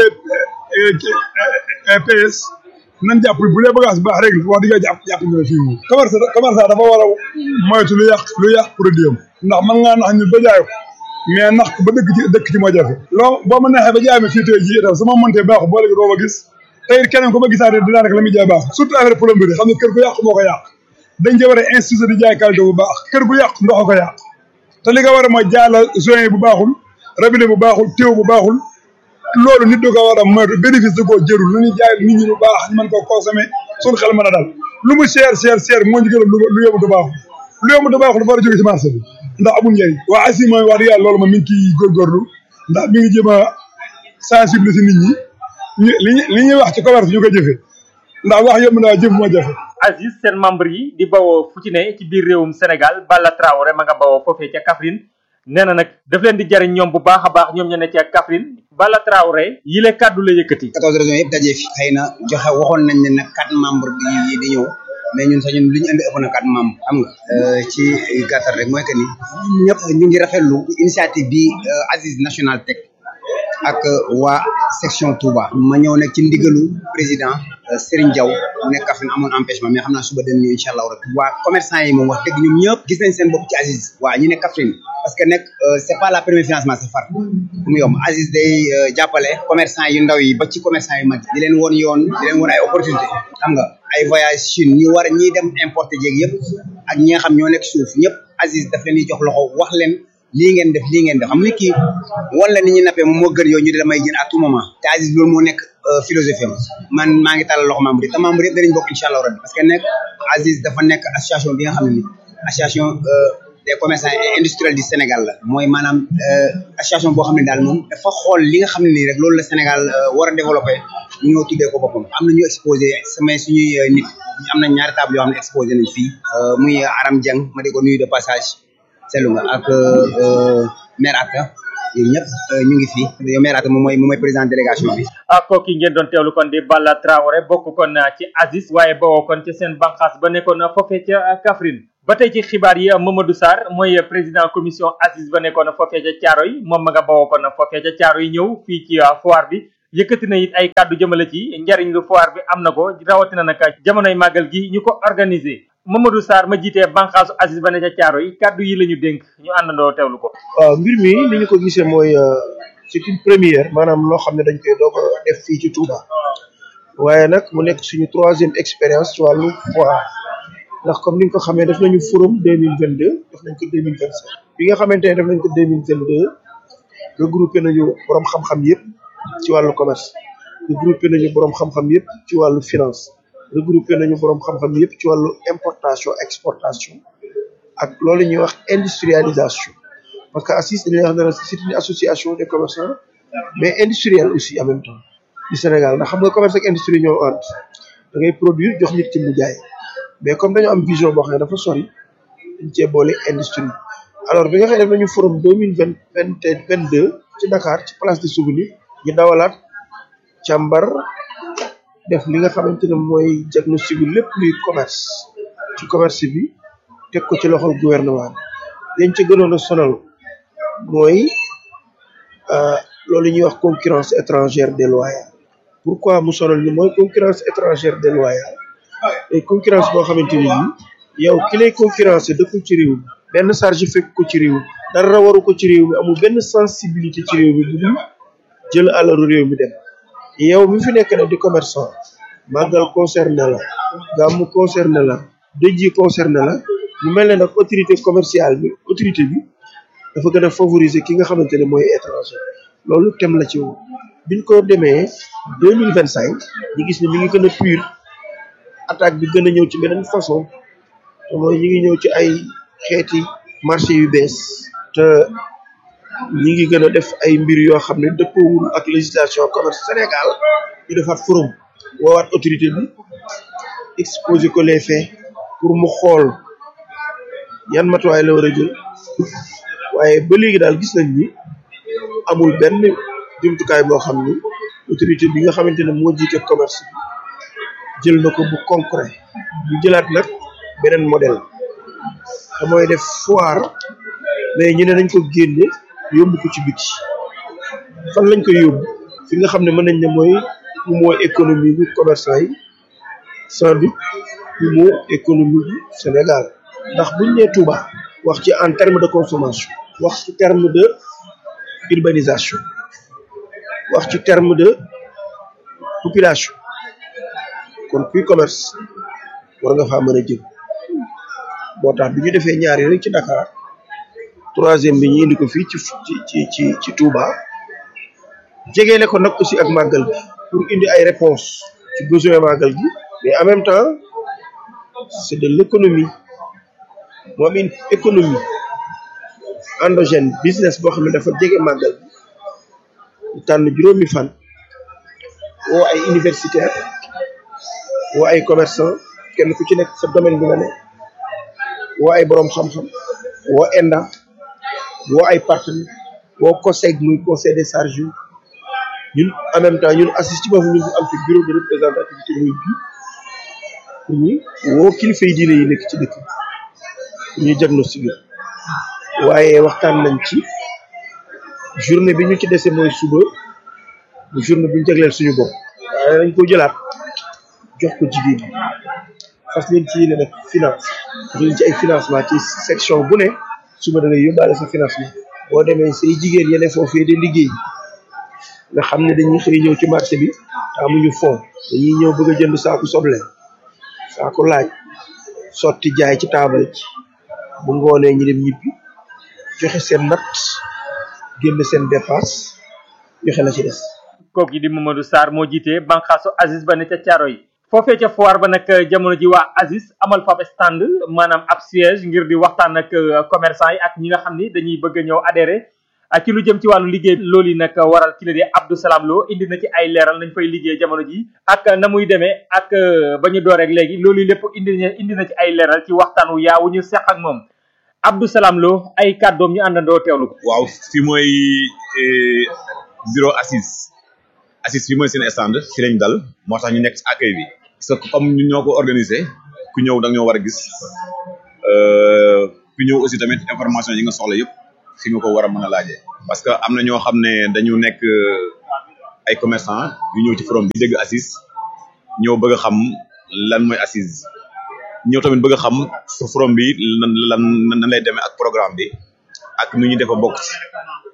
DDPS nan jàpp bu dee bagage baax rek la wax dëgg jàpp jàpp ñu ne fii moom commerce commerçant dafa war a moytu lu yàq lu yàq produit am ndax mën ngaa nax ñu ba jaay ko mais nax ko ba dëkk ci dëkk ci moo jafe loo boo ma neexee ba jaay ma fii tey jii itam su ma montee baaxu boo léegi doo ma gis tey it keneen ko ma gisaatee dinaa rek la muy jaay baax surtout affaire plomberie xam ne kër gu yàq moo ko yàq dañ ci war a institut di jaay qualité bu baax kër gu yàq ndox ko yàq te li nga war a mooy jaay la joint bu baaxul robinet bu baaxul téew bu baaxul loolu nit du ko war a moytu bénéfice da koo jërul lu ñuy jaay nit ñi lu baax ñu mën koo consommer suñu xel mën a dal lu mu cher cher cher moo ñu gën a lu yomb du baaxul lu yomb du baaxul dafa war a jóge ci marché bi ndax amul njëriñ waa asi mooy wax dëgg yàlla loolu ma mi ngi ciy góorgóorlu ndax mi ngi jéem a sensibiliser nit ñi ñu li li ñuy wax ci commerce ñu ko jëfee ndax wax yomb naa jëf moo jafe Aziz seen membre yi di bawoo fu ci ne ci biir réewum Sénégal Balla Traoré ma nga bawoo foofee ca Kaffrine nee na nag daf leen di jariñ ñoom bu baax a baax ñoom ña ne ca Kaffrine Balla Traoré yi le kàddu la yëkkati. 14 régions yëpp dajee fi xëy na joxe waxoon nañ ne nag quatre membres di di ñëw mais ñun sax ñun li ñu indi ëpp na quatre membres xam nga ci gàttal rek mooy que ni ñëpp ñu ngi rafetlu initiative bi Aziz National Tech ak waa section Touba ma ñëw nag ci ndigalu président Serigne Diaw mu nekk Kaffrine amoon empêchement mais xam naa suba dañ ñëw incha allah rek waa commerçant yi moom wax dëgg ñoom ñëpp gis nañ seen bopp ci Aziz waa ñu ne Kaffrine parce que nag c'est pas la première financement c'est far mu yomb Aziz day jàppale commerçant yu ndaw yi ba ci commerçant yu mag di leen woon yoon di leen woon ay opportunité xam nga ay voyage Chine ñu war a ñiy dem importer jéeg yëpp ak ñi nga xam ñoo nekk suuf ñëpp Aziz daf leen di jox loxo wax leen lii ngeen def lii ngeen def xam nga kii wan la ni ñuy nappee moom moo gën yow ñu de damay jën à tout moment te Aziz loolu moo nekk philosophie am man maa ngi tàllal loxo membre yi te membre yëpp danañ bokk incha allah rabbi parce que nekk Aziz dafa nekk association bi nga xam ne ni association des commerçants et industriels du Sénégal la mooy maanaam association boo xam ne daal moom dafa xool li nga xam ne nii rek loolu la Sénégal war a développé ñu ñëw tuddee ko boppam am na ñu exposé samay suñuy nit am na ñaari table yoo xam ne exposé nañ fii muy Aram Dieng ma di ko nuyu de passage seetlu nga ak maire Akka yooyu ñëpp ñu ngi fi yow maire moom mooy moom mooy président délégation bi ak kooku ngeen doon teewlu kon di Balla Traoré bokk kon ci Aziz waaye bawoo kon ci seen banqaas ba nekkoon foofee ca Kaffrine ba tey ci xibaar yi Mamadou Sarr mooy président commission Aziz ba nekkoon foofee ca Thiaroye moom ma nga bawoo kon foofee ca Thiaroye ñëw fii ci foire bi yëkkati na it ay kàddu jëmale ci njariñ lu foire bi am na ko rawatina nag jamonoy màggal gi ñu ko organiser Mamadou Sarr ma jiitee banqaasu Aziz ba ne ca Thiaroye kàddu yi la ñu dénk ñu àndandoo teewlu ko waaw mbir mi ni ñu ko gisee mooy c'est une première maanaam loo xam ne dañ koy doog a def fii ci Touba waaye nag mu nekk suñu troisième expérience ci wàllu foire ndax comme ni nga ko xamee def nañu forum deux mille vingt deux def nañ ko deux mille vingt cinq bi nga xamante ne def nañ ko deux mille vingt deux regroupé nañu borom xam-xam yëpp ci wàllu commerce regroupé nañu borom xam-xam yëpp ci wàllu finance regroupé nañu borom xam-xam yëpp ci wàllu importation exportation ak loolu ñuy wax industrialisation parce que ACIS dañuy wax ne c'est une association des commerçants mais industrielle aussi en même temps du Sénégal ndax xam nga commerce ak industrie ñoo ànd da ngay produire jox nit ci mu jaay mais comme dañu am vision boo xam ne dafa sori dañ cee boole industrie alors bi nga xam ne def nañu forum deux mille vingt vingt vingt deux ci Dakar ci place de souvenir ñu dawalaat càmbar def li nga xamante ne mooy diagnostic bi lépp luy commerce ci commerce bi teg ko ci loxol gouvernement bi dañ ci gënoon a sonal mooy loolu ñuy wax concurrence étrangère déloyale pourquoi mu sonal ni mooy concurrence étrangère déloyale et concurrence boo xamante ni nii yow ki lay concurrence dëkkul ci réew mi benn charge fekk ko ci réew mi dara waru ko ci réew mi amul benn sensibilité ci réew mi bu dul jël alalu réew mi dem yow mi fi nekk nag di commerçant màggal concerné la gàmmu concerné la dëj yi concerné la mu mel ne nag autorité commerciale bi autorité bi dafa gën a favoriser ki nga xamante ne mooy étranger loolu tem la ci woon biñ ko demee deux mille vingt cinq ñu gis ne mi ngi gën a pur attaque bi gën a ñëw ci beneen façon te mooy ñu ngi ñëw ci ay xeeti marché yu bees te ñi ngi gën a def ay mbir yoo xam ne dëppoowul ak législation commerce Sénégal ñu defaat forum woowaat autorité bi exposé ko les faits pour mu xool yan matuwaay la war a jël waaye ba léegi daal gis nañ ni amul benn jumtukaay boo xam ni autorité bi nga xamante ne moo jiite commerce bi jël na ko bu concret ñu jëlaat nag beneen modèle te mooy def foire mais ñu ne nañ ko génne yóbbu ko ci biti fan lañ koy yóbbu fi nga xam ne mën nañ ne mooy mu mooy économie bi commerçant yi sans doute mu moo économie bi Sénégal ndax buñ nee Touba wax ci en terme de consommation wax ci terme de urbanisation wax ci terme de population kon kuy commerce war nga faa mën a jëm moo tax bi ñu defee ñaari rek ci Dakar troisième bi ñu indi ko fii ci ci ci ci ci Touba jegeele ko nag aussi ak màggal gi pour indi ay réponses ci besoin màggal gi mais en même temps c'est de l'économie moom une économie endogène business boo xam ne dafa jege màggal bi tànn juróomi fan woo ay universitaire woo ay commerçant kenn ku ci nekk sa domaine bi nga ne woo ay boroom xam-xam woo ENDA woo ay partenaires woo COSEG muy conseil des charges ñun en même temps ñun assist ci boobu ñun am fi bureau de représentativité muy bi pour ñu woo kilifa yi diine yi nekk ci dëkk pour ñu diagnostiqué waaye waxtaan nañ ci journée bi ñu ci dese mooy suba bu journée bi ñu jagleel suñu bopp waaye dañ ko jëlaat jox ko jigéen ñi fas leen ci yéene nag finance jox leen ci ay financement ci section bu ne suba da ngay yóbbaale sa financement boo demee say jigéen yene foofee di liggéey nga xam ne dañuy xëy ñëw ci marché bi te amuñu fond dañuy ñëw bëgg a jënd saaku soble saaku laaj sotti jaay ci taabal ci bu ngoonee ñi dem ñibbi joxe seen natt génn seen dépasse joxe la ci des kooku di Mamadou Sarr moo jiite banqaasu Aziz ba ne ca caaro yi foofee ca foire ba nag jamono ji waa Aziz amal fab stand maanaam ab siège ngir di waxtaan ak commerçant yi ak ñi nga xam ni dañuy bëgg a ñëw adhéré ci lu jëm ci wàllu liggéey loolu yi nag waral ki la di Abdou Salam Lo indi na ci ay leeral nañ fay liggéey jamono ji ak na muy demee ak ba ñu door rek léegi loolu lépp indi na indi na ci ay leeral ci waxtaan wu yaa wu ñu seq ak moom Abdou Salam Lo ay kàddoom ñu àndandoo teewlu ko. waaw fi mooy bureau assise assise fi mooy seen stand fi lañ dal moo tax ñu nekk ci accueil bi parce que comme ñun ñoo ko organisé ku ñëw da nga ñoo war a gis ku ñëw aussi tamit information yi nga soxla yëpp fi nga ko war a mën a laajee parce que am na ñoo xam ne dañu nekk ay commerçant yu ñëw ci forum bi dégg assise ñëw bëgg a xam lan mooy assise ñëw tamit bëgg a xam forum bi lan lan nan lay demee ak programme bi ak nu ñu defa bokk ci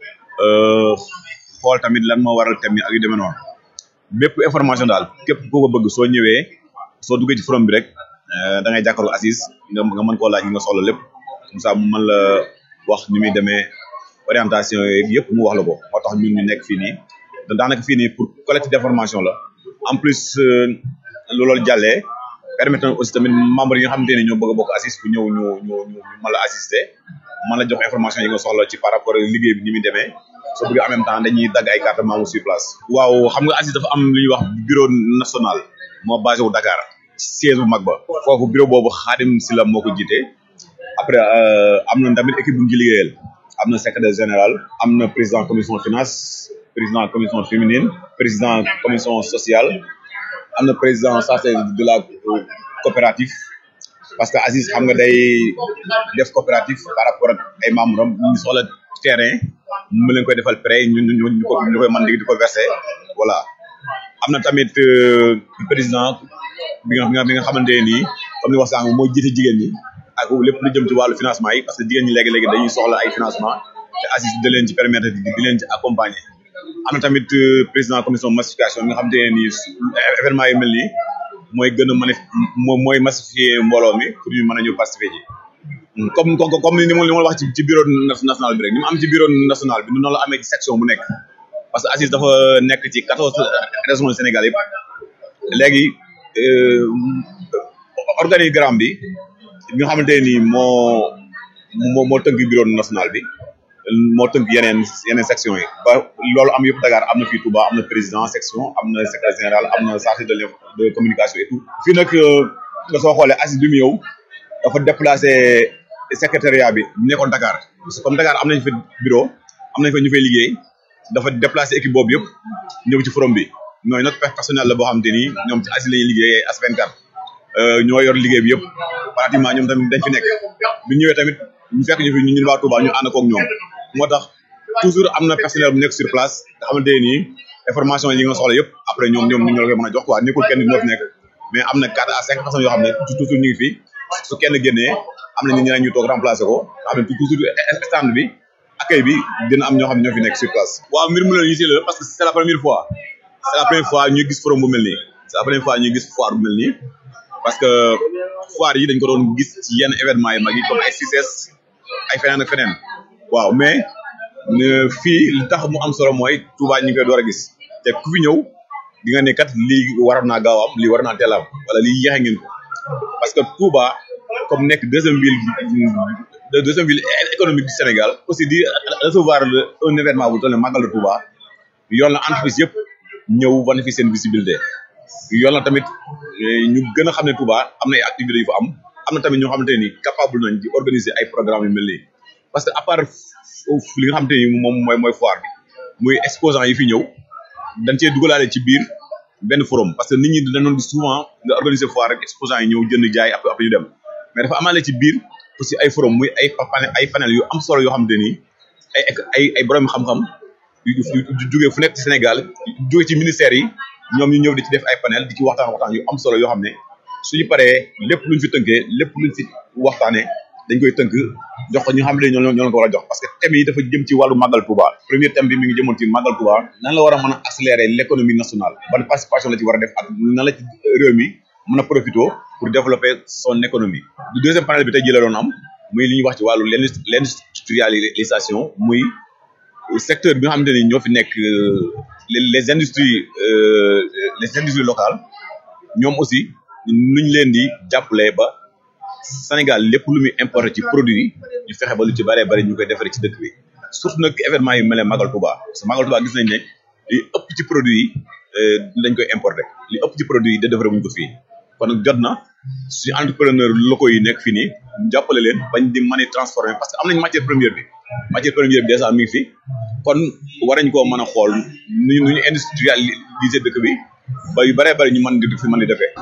xool tamit lan moo waral thème yi ak yu demee noonu bépp information daal képp koo ko bëgg soo ñëwee soo duggee ci forum bi rek da ngay jàkkaarloo assise nga nga mën koo laaj nga soxla lépp comme ça mu mën la wax ni muy demee orientation yooyu yëpp mu wax la ko moo tax ñun ñu nekk fii nii daanaka fii nii pour collecte d'information la en plus loolu jàllee permettre na aussi tamit membre yi nga xamante ne ñoo bëgg a bokk assise ku ñëw ñu ñu ñu mën la assister mën la jox information yi nga soxla ci par rapport ak liggéey bi ni muy demee soo bëggee en même temps dañuy dagg ay carte membre sur place. waaw xam nga assise dafa am lu ñuy wax bureau national moo basé wu Dakar siège bu mag ba foofu bureau boobu Xaadim Sila moo ko jiite après am na tamit équipe bu ñu ci liggéeyal am na secrétaire général am na président commission finance président commission féminine président commission sociale am na président ça c'est de la coopérative parce que Aziz xam nga day def coopérative par rapport ak ay membres am ñu soxla terrain mu leen koy defal prêt ñu ñu ñu ko ñu koy mën di ko verser voilà am na tamit président bi nga bi nga xamante ne nii comme ni wax sànq mooy jiite jigéen ñi ak lépp lu jëm ci wàllu financement yi parce que jigéen ñi léegi-léegi dañuy soxla ay financement te Aziz da leen ci permettre di leen ci accompagner am na tamit président commission massification bi nga xamante ne nii événement yi mel nii mooy gën a mën a mooy massifier mbooloo mi pour ñu mën a ñëw participer ji comme comme ni ma li ma wax ci ci bureau national bi rek ni mu am ci bureau national bi noonu la amee ci section bu nekk parce que Aziz dafa nekk ci quatorze régions Sénégal yëpp léegi organigramme bi bi nga xamante ne nii moo moo moo tënk bureau national bi moo tënk yeneen yeneen section yi ba loolu am yëpp Dakar am na fii Touba am na président section am na secrétaire général am na chargé de de communication et tout fii nag nga soo xoolee Aziz bi mu ñëw dafa déplacé secrétariat bi nekkoon Dakar parce que comme Dakar am nañ fa bureau am nañ fa ñu fay liggéey dafa déplacé équipe boobu yëpp ñëw ci forum bi ñooy nag personnel la boo xamante ni ñoom ci Aziz la ñuy liggéeyee As24 ñoo yor liggéey bi yëpp pratiquement ñoom tamit dañ fi nekk bu ñëwee tamit ñu fekk ñu fi ñu ñun waa Touba ñu ànd koog ñoom moo tax toujours am na personnel bu nekk sur place nga xamante ne nii information yi nga soxla yëpp après ñoom ñoom ñu la koy mën a jox quoi nekkul kenn moo fi nekk mais am na quatre à cinq personnes yoo xam ne toujours ñu ngi fi su kenn génnee am na ñeneen ñu toog remplacer ko nga xam ne toujours stand bi accueil bi dina am ñoo xam ne ñoo fi nekk sur place. waaw mbir mu ne ñu si la parce que c'est la première fois c'est la première fois ñuy gis forum bu mel nii c'est la première fois ñuy gis foire bu mel nii parce que foire yi dañ ko doon gis ci yenn événements yi mag yi comme ay CICES ay feneen ak feneen waaw mais fii li tax mu am solo mooy Touba ñu ngi koy door a gis te ku fi ñëw di nga ne kat lii waroon naa gaaw am lii war naa teel am wala lii yéexe ngeen ko parce que Touba comme nekk deuxième ville de deuxième ville économique du Sénégal aussi di recevoir un événement bu toll ne Magal de Touba yoon la entreprise yëpp ñëw wane fi seen visibilité yoon la tamit ñu gën a xam ne Touba am na ay activités yu fa am am na tamit ñoo xamante ni capable nañ di organiser ay programmes yu mel nii parce que à part li nga xamante ni moom mooy mooy foire bi muy exposant yi fi ñëw dañ cee dugalaale ci biir benn forum parce que nit ñi dañu doon gis souvent nga organiser foire rek exposant yi ñëw jënd jaay après après ñu dem mais dafa amaale ci biir aussi ay forum muy ay panel ay panel yu am solo yoo xamante ni ay ay ay borom xam-xam yu jógee fu nekk ci Sénégal jógee ci ministères yi ñoom ñu ñëw di ci def ay panel di ci waxtaan waxtaan yu am solo yoo xam ne suñu paree lépp luñ fi tënkee lépp luñ fi waxtaanee dañ koy tënk jox ko ñu xam ne ñoo ñoo leen ko war a jox parce que thème yi dafa jëm ci wàllu màggal Touba premier thème bi mi ngi jëmoon ci màggal Touba nan la war a mën a accélérer l'économie nationale ban participation la ci war a def ak nan la ci réew mi mën a profité pour développer son économie du deuxième panel bi tey jii la doon am muy li ñuy wax ci wàllu l'industrialisation muy secteur bi nga xamante ni ñoo fi nekk les industries les industries locales ñoom aussi nuñ leen di jàppale ba Sénégal lépp lu muy importé ci produit ñu fexe ba lu ci bëree bëri ñu koy defaree ci dëkk bi surtout nag événement yu mel ne Magal Touba parce que Magal Touba gis nañ ne li ëpp ci produit yi dañ koy importé li ëpp ci produit yi da defaree wuñ ko fii kon nag jot na suñu entrepreneur locaux yi nekk fii nii ñu jàppale leen bañ di mën a transformer parce que am nañ matière première bi matière première bi déjà mi ngi fi kon war nañ koo mën a xool nu ñu nu ñu industrialiser dëkk bi ba yu bëree bëri ñu mën di fi mën di defee.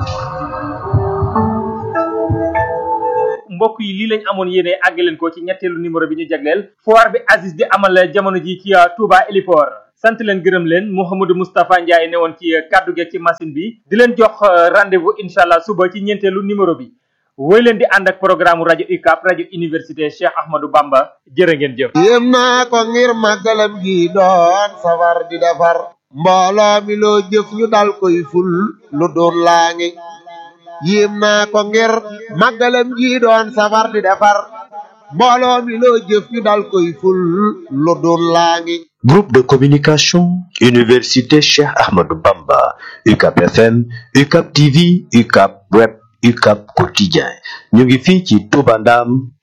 mbokk yi lii lañ amoon yéene àgg leen ko ci ñetteelu numéro bi ñu jagleel foire bi Aziz di amal jamono ji ci Touba Héliport sant leen gërëm leen Mouhamadou Moustapha Ndiaye ne woon ci kaddu gi ci machine bi di leen jox rendez-vous incha allah suba ci ñeenteelu numéro bi woy leen di ànd ak programme rajo UCAB rajo université Cheikh Ahmadou Bamba jërë ngeen jëf. yéem naa ko ngir màggalam gi doon safar di defar mbooloo mi loo jëf ñu dal koy ful lu doon laa ngi yéem naa ko ngir màggalam gi doon safar di defar mbooloo mi loo jëf ñu dal koy ful lu doon laa ngi Groupe de communication Université Cheikh Ahmadou Bamba UCAB FM UCAB TV UCAB Web UCAB Quotidien ñu ngi fii ci Touba Ndam